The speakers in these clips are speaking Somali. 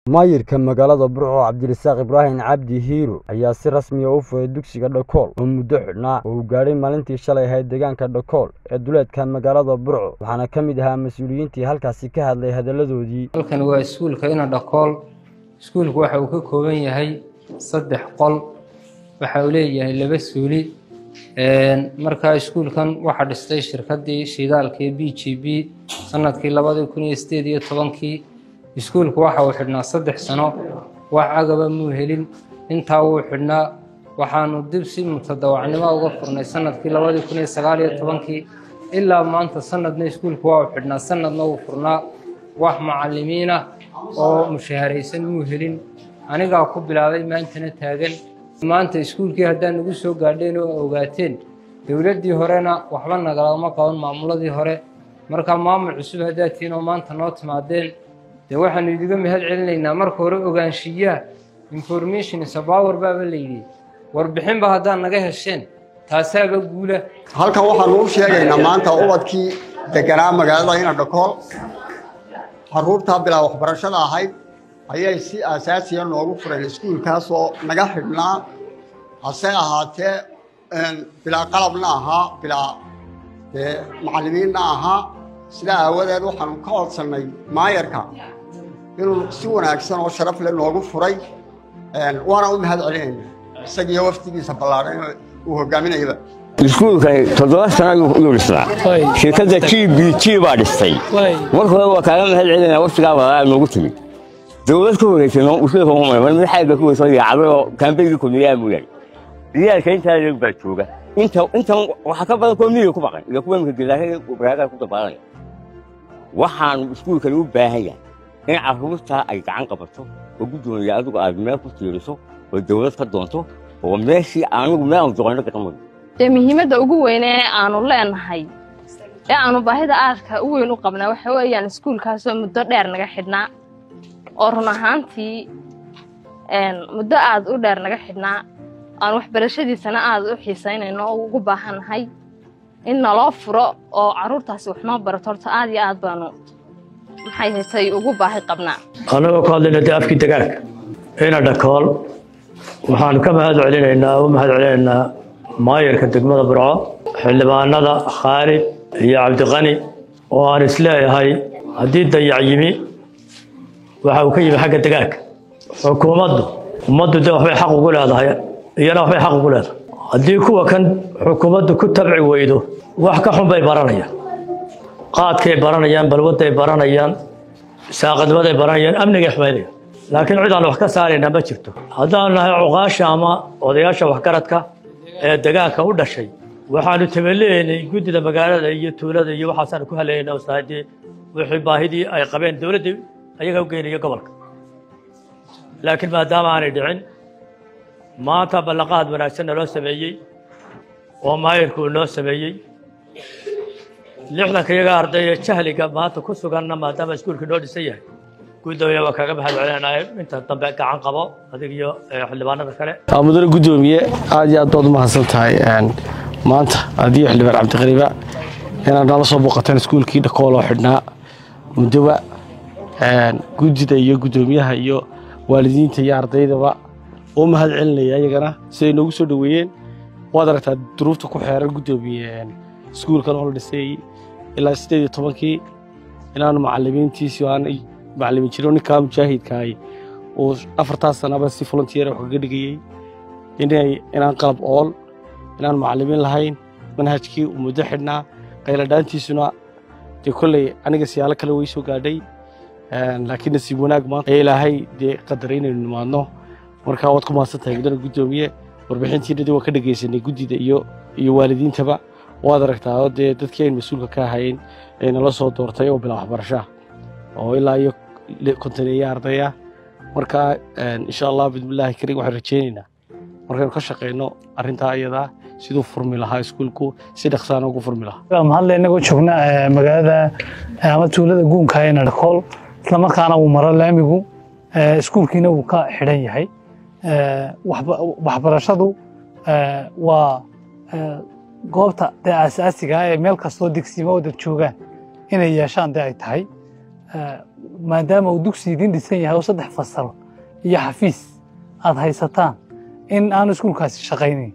maayirka magaalada burco cabdirasaaq ibraahim cabdi hiiro ayaa si rasmiya u furay dugsiga dhakool oo muddo xidhnaa oo uu gaadhay maalintii shalay ahayd deegaanka dhakool ee duleedka magaalada burco waxaana ka mid ahaa mas-uuliyiintii halkaasi ka hadlay hadalladoodii halkan waa iskuulka ina dhakool iskuulku waxa uu ka kooban yahay saddex qol waxa uu leeyahay laba suuli markaa iskuulkan waxaa dhistay shirkaddii shidaalkii b g b sanadkii labadii kun iyo sideed iyo tobankii iskuulku waxa uu xidhnaa saddex sano wax agaba muu helin intaa wuu xidhnaa waxaanu dib si mutadawacnimo uga furnay sanadkii labadii kun iyo sagaal iyo tobankii ilaa maanta sanadna iskuulku waa uu xidhnaa sanadna wuu furnaa wax macalimiin ah oo mushaharaysan muu helin anigaa ku bilaabay maantana taagan maanta iskuulkii haddaa nagu soo gaadheen oo ogaateen dowladdii horena waxba nagalama qaban maamuladii hore markaa maamul cusub haddaad tihiin oo maanta noo timaadeen dee waxaanu idiga mahad celinaynaa marka hore ogaanshiyaha information sabawer baaba layidhi warbixinba haddaad naga hesheen taasaaba guula halkan waxaanu u sheegaynaa maanta ubadkii deganaa magaalada ina dhakool caruurtaa bilaa waxbarashada ahayd ayay si asaasiya noogu fureen iskuulkaasoo naga xidhnaa hase ahaatee bilaa qalabna ahaa bilaa macallimiinna ahaa sidaa aawadeed waxaanu ka codsannay maayarka inuu si wanaagsan oo sharaf leh noogu furay waana u mahad celinayna isagiiyo waftigiisa ballaadhan uu hogaaminayaba iskuulkani toddoba sano ayuu dhisnaa shirkadda g b g baa dhistay marka hore waa kaaga mahad celinaa waftigaa walaalaa noogu timid dowlad ka wareegtay usulka umar mid xayga ku weysoo yaacday oo kaambeygii kulmiyaa mooyaan ciyaalka intaa leeg baa jooga inta intan waxaa ka badan kuwa miyiga ku baqan iyo kuwa imika gelaahada baraagaa ku dabaalanaya waxaanu iskuulkani u baahan yahay in carruurtaa ay gacan qabato oo guddoonaya adigu aad meel ku tiiriso oo dowlad ka doonto oo meeshii anigu meel aanu doqonno gacan mado dee muhiimadda ugu weyne ee aanu leenahay ee aanu baahida aadka u weyn u qabnaa waxa weeyaan iskuulkaasoo muddo dheer naga xidhnaa oo run ahaantii muddo aad u dheer naga xidhnaa aan waxbarashadiisana aad u xiisaynayno oo ugu baahannahay in naloo furo oo carruurtaasi wax noo barato horta aad iyo aad baanu maxay haytay ugu baahi qabnaa annagoo ku hadlayna dee afkii degaanka ina dhakool waxaanu ka mahad celinaynaa u mahad celinaynaa maayarka degmada burco xildhibaanada khaalid iyo cabdiqani oo aan isleeyahay haddii dayac yimi waxa uu ka yimi xagga degaanka xukuumaddu ummaddu dee waxbay xaq ugu leedahay iyana waxbay xaq ugu leedahay haddii kuwa kan xukuumaddu ku tabci weydo wax ka xun bay baranayaan qaadkay baranayaan balwadday baranayaan saaqadnimaday baranayaan amnigay xumaynayaan laakiin cid aan wax ka saaraynaa ma jirto haddaanu nahay cuqaasha ama odayaasha waxgaradka ee degaanka u dhashay waxaanu tabaleynay guddida magaalada iyo tuulada iyo waxaasaanu ku haleynaa ustaadii wixii baahidii ay qabeen dowladdii ayaga u geynaya gobolka laakiin maadaama aanay dhicin maanta ballanqaad wanaagsanna loo sameeyey oo maayirku uu noo sameeyey lixdanka iyaga ardayee jahliga maanta ku suganna maadaama iskuulkii noo dhisan yahay guddoomiye waa kaaga mahad celinaya inta dambe gacan qabo adig iyo xildhibaanada kale mudane guddoomiye aad iyo aad baad u mahadsan tahay maanta adiyo xildhibaan cabdiqariiba inaad nala soo booqateen iskuulkii dhakool oo xidhnaa muddoba guddida iyo guddoomiyaha iyo waalidiinta iyo ardaydaba oo mahad celinaya iyagana siday noogu soo dhoweeyeen waad aragtaa duruufta ku xeeran guddoomiye iskuulkan oo la dhisay ilaa siddeed iyo tobankii inaanu macallimiintiisi aan macallimiin jiro ninkaa mujaahidkaahi uu afartaas sanaba si volunteer wax kaga dhigayey inay inaan qalab ool inaan macallimiin lahayn manhajkii uu muddo xidhnaa qayladhaantiisuna dee kolley aniga siyaalo kale way soo gaadhay laakiin nasiib wanaag maanta ee ilaahay dee qadaray inaynu nimaadno markaa waad ku mahadsan tahay mudane guddoomiye warbixintiinadii waan ka dhegaysanay guddida iyo iyo waalidiintaba waad aragtaa oo dee dadkii aynu mas-uulka ka ahayn ee nala soo doortay oo bilaa waxbarashaa oo ilaa iyo kontaneeya ardaya markaa insha allah bismillaahi kariim waxaan rajeynaynaa markaynu ka shaqayno arrintaa iyadaa siduu furmi lahaa iskuulku si dhaqsaana ugu furmi lahaa mahadle inagoo joogna magaalada ama tuulada guunka ee nadhakool islamarkaana uu maro laamigu iskuulkiina uu ka xidhan yahay waxbarashadu waa goobta dee aasaasiga ee meel kastoo degsiimo oo dad joogaan inay yeeshaan dee ay tahay maadaama uu dugsi idin dhisan yahay oo saddex fasal iyo xafiis aad haysataan in aanu iskuulkaasi shaqaynayn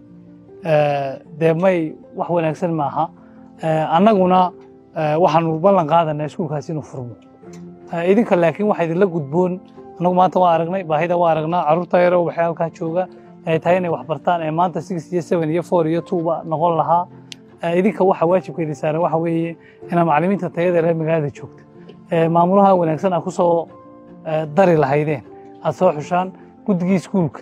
dee may wax wanaagsan maaha annaguna waxaanu ballan qaadanaa iskuulkaasi inuu furmo idinka laakiin waxaa idinla gudboon annagu maanta waa aragnay baahida waa aragnaa carruurta yaro waxay halkaa jooga ay tahay inay wax bartaan ee maanta six iyo seven iyo four iyo two ba noqon lahaa idinka waxa waajibkeedi saaran waxa weeye inaa macallimiinta tayada reer magaalada joogta maamulaha wanaagsan aad ku soo dari lahaydeen aad soo xushaan guddigii iskuulka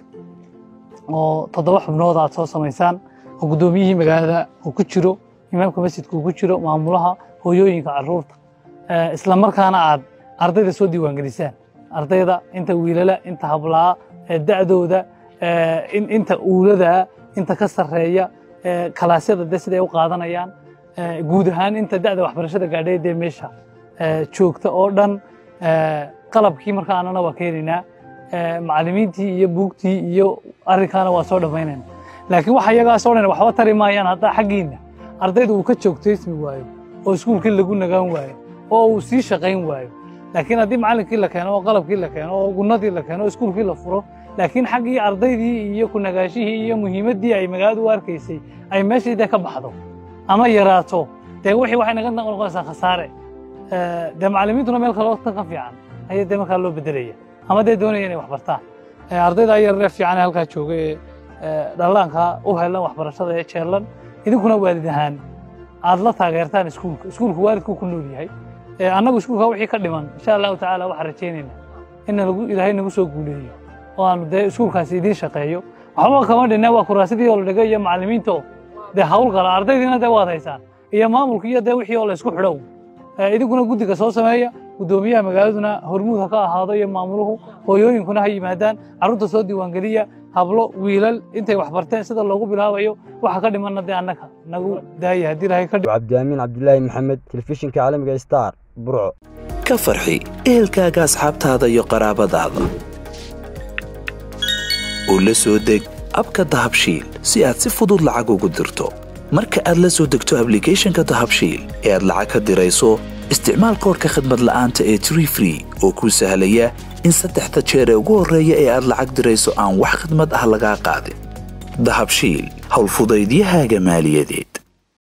oo toddoba xubnood aad soo samaysaan oo guddoomiyihii magaalada uu ku jiro imaamka masjidka uu ku jiro maamulaha hooyooyinka carruurta isla markaana aad ardayda soo diiwaangelisaan ardayda inta wiilala inta hablaa da'dooda inta uulada inta ka sarreeya kalaasyada de siday u qaadanayaan guud ahaan inta da'da waxbarashada gaadhay dee meesha joogta oo dhan qalabkii markaa annana waa keenaynaa macallimiintii iyo buugtii iyo arrinkaana waa soo dhammaynayna laakiin waxa iyagaasoo dhan waxba tari maayaan haddaa xaggiinna ardayda uu ka joogtaysmi waayo oo iskuulkii lagu nagaan waayo oo uu sii shaqayn waayo laakiin haddii macallinkii la keeno oo qalabkii la keeno oo gunnadii la keeno oo iskuulkii la furo laakiin xaggii ardaydii iyo ku nagaashihii iyo muhiimaddii ay magaaladu u arkaysay ay meeshii dee ka baxdo ama yaraato dee wixii waxay naga noqonaysaa khasaare dee macallimiintuna meel kale tan ka fiican ayaa dee markaa loo bedelaya ama dee doonaya inay wax bartaan ardayda yararee fiican ee halkaa jooga ee dhallaanka u helan waxbarashada ee jeellan idinkuna waalid ahaan aad la taageertaan iskuulka iskuulku waalidku ku nool yahay annagu iskuulka wixii ka dhiman insha allahu tacaala waxaan rajaynaynaa in ilaahay nagu soo guuleeyo oo aanu dee iskuulkaasi idiin shaqeeyo waxba kama dhinna waa kuraasidii oo la dhigay iyo macallimiinta oo dee hawl gala ardaydiina dee waad haysaan iyo maamulka iyo dee wixii oo la isku xidhow idinkuna guddiga soo sameeya guddoomiyaha magaaladuna hormuud ha ka ahaado iyo maamuluhu hooyooyinkuna ha yimaadaan carruurta soo diiwaangeliya hablo wiilal intay wax barteen sida loogu bilaabayo waxa ka dhimanna dee annaga nagu daaya haddii ilahay ka cabdiamiin cabdilaahi maxamed telefishinka caalamiga star burco ka farxi ehelkaaga asxaabtaada iyo qaraabadaada oo la soo deg abka dahabshiil si aad si fudud lacag ugu dirto marka aad la soo degto ablicathonka dahabshiil ee aad lacag ka dirayso isticmaal koorka khadmad la'aanta ee tree free oo kuu sahlaya in saddexda jeer ee ugu horreeya ee aad lacag dirayso aan wax khidmad ah lagaa qaadin dahabshiil howlfudaydiyahaaga maaliyadeed